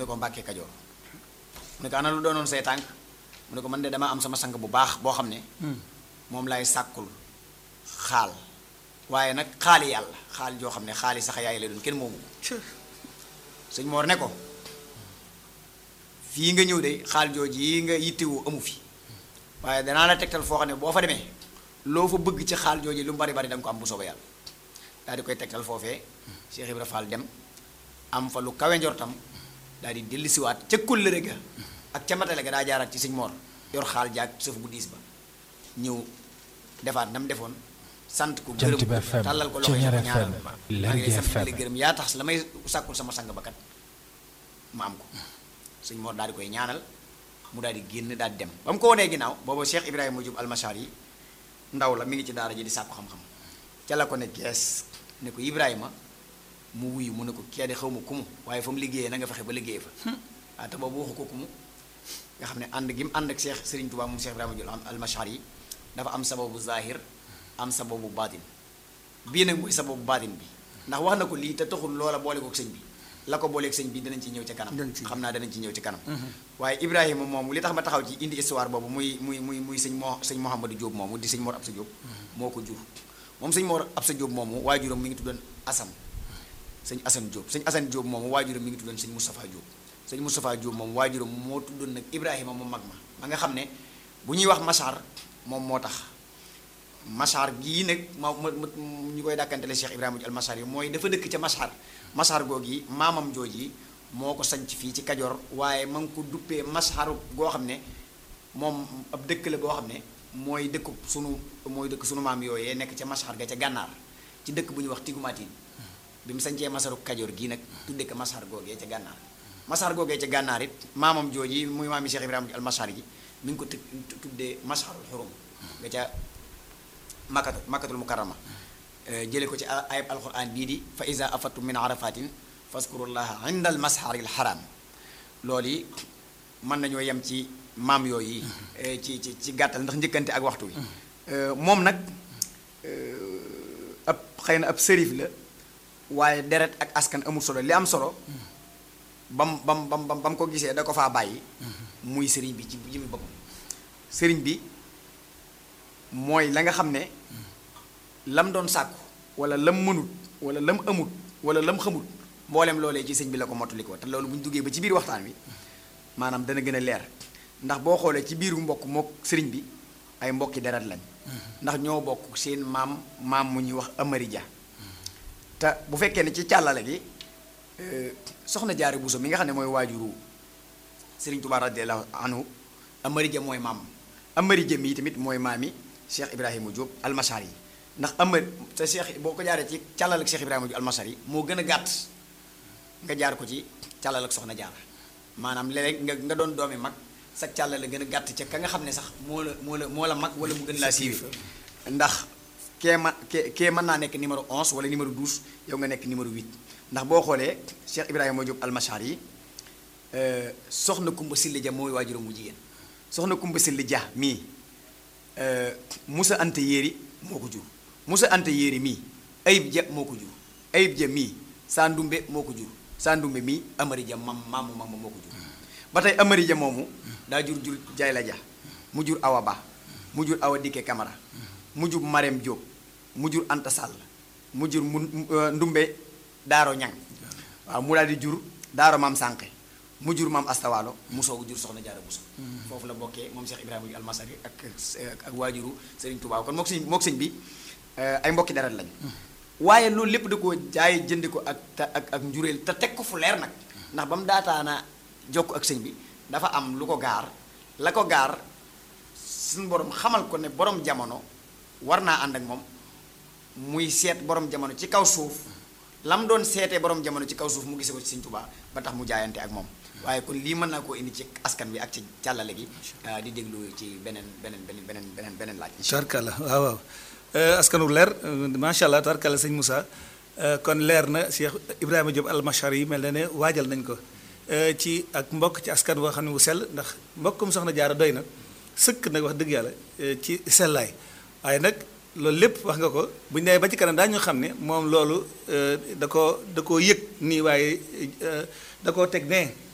ko Mbàkke Kajoor mu ne ko ana lu doonoon say tànk mu ne ko man de dama am sama sang bu baax boo xam ne moom lay sàkkul xaal waaye nag xaali yàlla xaal joo xam ne xaali sax yaay lay doon kenn moomu ko sëñ Moor ne ko fii nga ñëw de xaal jooju yi nga yittewoo amu fi waaye danaa la tegtal foo xam ne boo fa demee loo fa bëgg ci xaal jooju lu mu bari bari da nga ko am bu soobee yàlla daal di koy tegtal foofee Cheikh Ibra Fall dem am fa lu kawe njortam daal di dellusiwaat ca kóllëre ga ak ca matale ga daa jaaraat ci sëñ Moor yor xaal jaag sëf bu diis ba ñëw defaat nam defoon sant ko gërëm Jant bi ko FM, tàllal ko loxo yi Ceñeer ko ñaanal FM, maa Lergui ngi lay sant di la FM. gërëm yaa tax la may sàkkul sama sang ba kat ma am ko sëñ Mor daal di koy ñaanal mu daal di génn daal di dem ba mu ko wanee ginnaaw booba Cheikh Ibrahima Diop almachar yi ndaw la mi ngi ci daara ji di sàkku xam-xam ca la ko ne gees ne ko Ibrahima mu wuyu mu ne ko kee de xaw ma kumu waaye fa mu liggéeyee na nga fexe ba liggéeyee fa waaw te boobu waxu ko kumu nga xam ne ànd gi mu ànd ak Cheikh Serigne Touba moom Cheikh Ibrahima Diop almachar yi dafa am sababu zahir am sababu baatin bii nag mooy sababu baatin bi ndax wax na ko lii te taxul loola boole ko sëñ bi la ko booleeg sëñ bi danañ ci ñëw ci kanam Danañ ci ñëw. xam naa danañ ci ñëw ci kanam waaye Ibrahima moomu li tax ma taxaw ci indi histoire boobu muy muy muy muy sëñ moo sëñ Mouhamadou Diop moomu di sëñ Mor Absa Diop moo ko jur moom sëñ Mor Absa Diop moomu waajuram mi ngi tuddoon Assane sëñ Assane Diop sëñ Assane Diop moomu waajuram mi ngi tuddoon sëñ Moustapha Diop sëñ Moustapha Diop moom waajuram moo tuddoon nag Ibrahima mu mag ma ma nga xam ne bu ñuy wax Machar moom moo tax Machar gii nag ma ma ma ñu koy dàkkantele Cheikh Ibrahima al Machar yi mooy dafa dëkk ca Machar Machar googu yi maamam jooji moo ko sanc fii ci Kajoor waaye ma ngi ko duppee Machar goo xam ne moom ab dëkk la boo xam ne mooy dëkk sunu mooy dëkk sunu maam yooyee nekk ca Machar ga ca gànnaar ci dëkk bu ñuy wax Tigumatin bi mu sancee Masaru Kajoor gii nag tudde ko Machar googee ca gànnaar Machar googee ca gànnaar it maamam jooji muy maami Cheikh Ibrahima al Machar yi mi ngi ko tëg tuddee Macharul Xurum nga ca makkatu makkatul mukarrama jële ko ci ayab alquran bii di fa iza afattum min arafatin faskurullaha inda al masharil haram loolu yi mën nañoo yem ci maam yooyu yi ci ci ci gàttal ndax njëkkante ak waxtu wi moom nag ab xëy na ab sërif la waaye deret ak askan amul solo li am solo bam bam bam bam ba mu ko gisee da ko faa bàyyi muy sëriñ bi ci jëmmi boppam sëriñ bi mooy la nga xam ne lam doon sàkku wala lam mënut wala lam amut wala lam xamut mboolem loolee ci sëñ bi la ko mottali ko te loolu bu ñu duggee ba ci biir waxtaan wi maanaam dana gën a leer ndax boo xoolee ci biiru mbokk mook sëriñ bi ay mbokki deret lañ ndax ñoo bokk seen maam maam mu ñuy wax Amari Ja te bu fekkee ne ci càllale gi soxna jaare Buso mi nga xam ne mooy waajuru sëriñ Tuubaa radiyallaahu anhu Amari Ja mooy maam Amari Ja mii tamit mooy maami Cheikh Ibrahima Diop almasar yi ndax Amari te Cheikh boo ko jaaree ci càllal ak Cheikh Ibrahima Diop almasar yi moo gën a gàtt nga jaar ko ci càllal ak soxna jaar maanaam léeg nga nga doon doomi mag sa càllal la gën a gàtt ca ka nga xam ne sax moo la moo la moo la mag wala mu gën laa siiwee ndax kee ma kee kee mën naa nekk numéro 11 wala numéro 12 yow nga nekk numéro 8 ndax boo xoolee Cheikh Ibrahima Diop almasar yi soxna Kumba Silla Ja mooy waajuram mu jigéen soxna Kumba Silla Ja mii Musa Anta Yéeri moo ko jur Musa Anta Yéeri mii Ayib Ja moo ko jur Ayib Ja mii Sandumbe moo ko jur Sandumbe mii Amari Ja mam maamu mam moo ko jur ba tey Amari Ja moomu daa jur jur Jayla Ja mu jur Awa Ba mu jur Awa Dikke Camara mu jur Marème Diop mu jur Anta Sall mu jur mu Ndumbe Daaro Ñang waaw mu daal di jur Daaro Maam Sànqe mu jur maam astawaalo mu soog a jur soxna jaara buso foofu la bokkee moom Cheikh Ibrahima yu almasari ak ak waajuru Serigne Touba kon mook sëñ mook sëñ bi ay mbokki deret lañ waaye loolu lépp da koo jaay jëndi ko ak te ak ak njuréel te teg ko fu leer nag ndax ba mu daataana jokk ak sëñ bi dafa am lu ko gaar la ko gaar suñu borom xamal ko ne borom jamono war naa ànd ak moom muy seet borom jamono ci kaw suuf lam doon seetee borom jamono ci kaw suuf mu gisee ko ci Sëñ Tuubaa ba tax mu jaayante ak moom waaye kon lii mën naa koo indi ci askan bi ak ci càllale gi di déglu ci beneen beneen beneen beneen beneen beneen laaj. tarkala waaw waaw askanu leer macha allah tarkala sëñ Moussa kon leer na Cheikh Ibrahima Diop almachar yi mel na ne waajal nañ ko ci ak mbokk ci askan boo xam ne bu sell ndax mbokkum soxna jaara doy na sëkk nag wax dëgg yàlla ci sellaay waaye nag. loolu lépp wax nga ko bu ñu nee ba ci kanam daañu xam ne moom loolu da koo da koo yëg nii waaye da koo teg nee